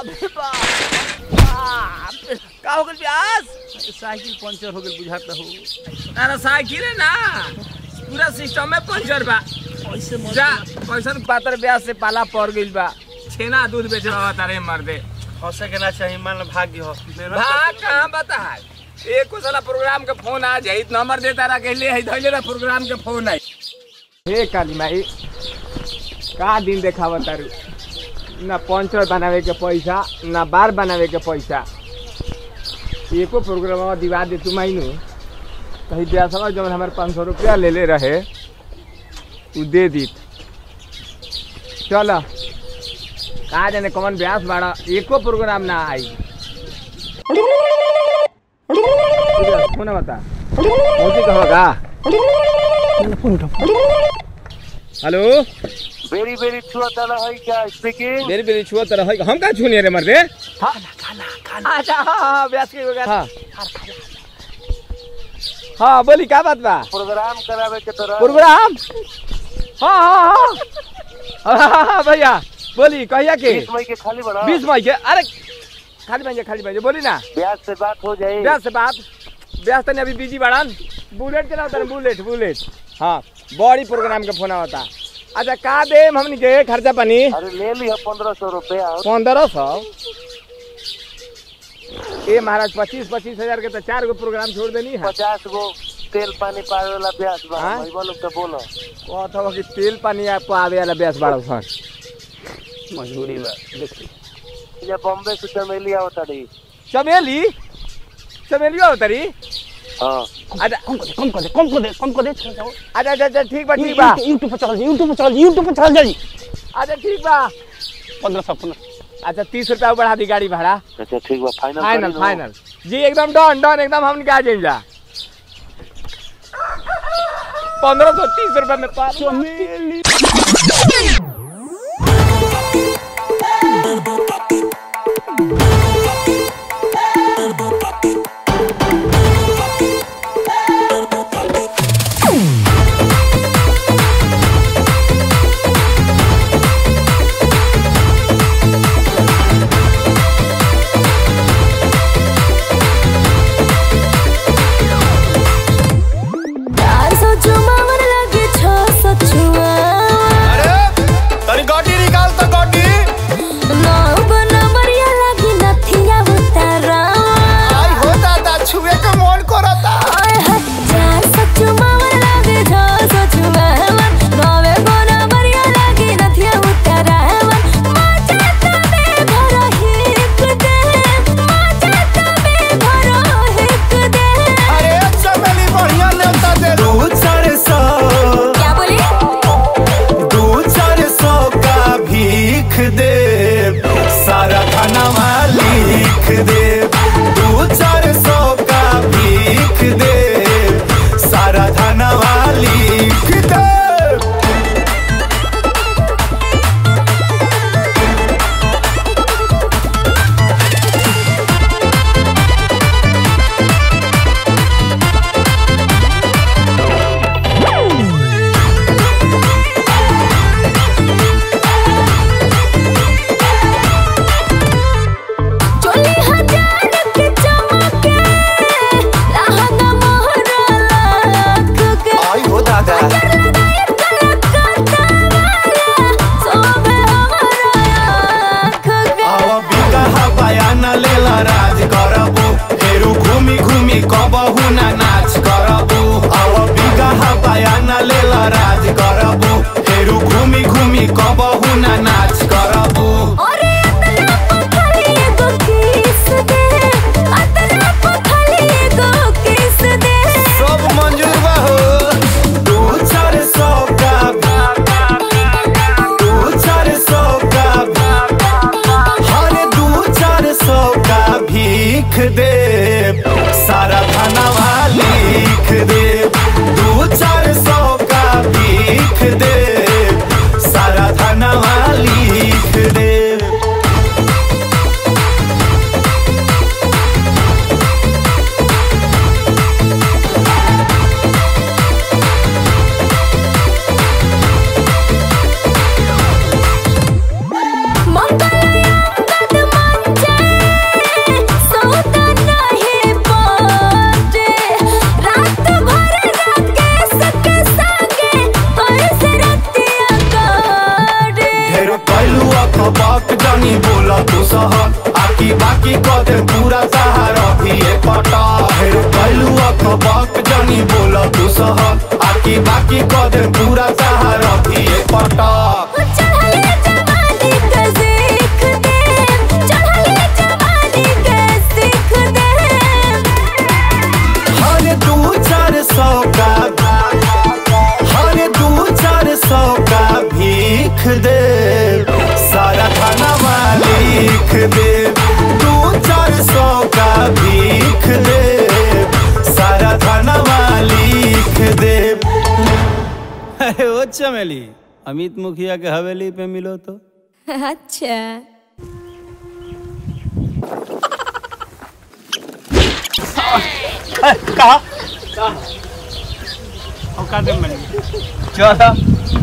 बाप रे बाप बाप रे। का हो गइल ब्यास साइकिल पंचर हो गइल बुझाता हो अरे साइकिल है ना पूरा सिस्टम में पंचर बा ऐसे मत जा कैसन पातर ब्याज से पाला पड़ गइल बा छेना दूध बेचे रहा तारे मर्दे हंसे के ना चाहिए मान लो भाग्य हो मेहनत भाग करके- कहाँ बता है एक साला प्रोग्राम के फोन आ जाई नंबर देता रहा कहले है धइले रहा प्रोग्राम के फोन आई हे काली माई का दिन देखावा तारू ना पंचर बनावे के पैसा ना बार बनावे के पैसा एको प्रोग्राम दिवा दे तू माइनू कहीं ब्यासवा जब हमारे पाँच सौ रुपया ले ले रहे उ दे दी चल का जाने कौन ब्यास बाड़ा एको प्रोग्राम ना आई फोन बता मोदी कहो का हेलो बेरी बेरी छुआ ताला है क्या स्पीकिंग मेरी मेरी छुआ तरह है हम का छूने रे मर्दे अच्छा हाँ हाँ ब्यास के हो गया हाँ हाँ बोली क्या बात बा प्रोग्राम करावे के तरह प्रोग्राम हाँ हाँ हाँ हाँ हाँ हाँ भैया बोली कहिया के बीस मई के खाली बना बीस मई के अरे खाली भाई खाली भाई बोली ना ब्याज से बात हो जाए ब्यास से बात ब्यास तने अभी बिजी बाड़न बुलेट चलाओ तने बुलेट बुलेट हाँ बड़ी प्रोग्राम के फोन आवता अच्छा का दे हमनी के खर्चा पानी अरे ले ली पंद्रह सौ रुपया पंद्रह सौ ए महाराज पच्चीस पच्चीस हजार के तो चार गो प्रोग्राम छोड़ देनी है पचास गो तेल पानी पावे वाला ब्याज बा हाँ? भाई बोलो तो बोलो कहत हो कि तेल पानी आपको आवे वाला ब्यास बाड़ा सन मजबूरी बा ये बॉम्बे से चमेली आवता रही चमेली चमेली हो तरी हाँ अच्छा कम कर दे कम कर दे कम कर दे कम कर दे चल जाओ अच्छा अच्छा अच्छा ठीक बा ठीक बा यूट्यूब पे चल यूट्यूब पे चल यूट्यूब पे चल जाई अच्छा ठीक बा पंद्रह सौ पंद्रह अच्छा तीस रुपया बढ़ा दी गाड़ी भाड़ा अच्छा ठीक बा फाइनल फाइनल करी लो। फाइनल जी एकदम डन डन एकदम हम क्या जा पंद्रह सौ तीस रुपए में पा चमेली चार सौ चुमावन लगे छह सौ छुआ अरे तनी गाड़ी निकाल तो गाड़ी नौ सह आकी बाकी क दे पूरा सहार अभी पटा हेर कैलू अख बक जनी बोल तू सह आकी बाकी क दे पूरा सहार अभी पटा चढ़ले जवानी के सीख दे चढ़ले जवानी के सीख दे हर दू चार सौ का हर दू चार सौ का भीख दे सारा खाना लिख दे दू चार सौ का भीख दे सारा खाना लिख दे अरे ओ चमेली अमित मुखिया के हवेली पे मिलो तो अच्छा कहा औकात में बन गई। चलो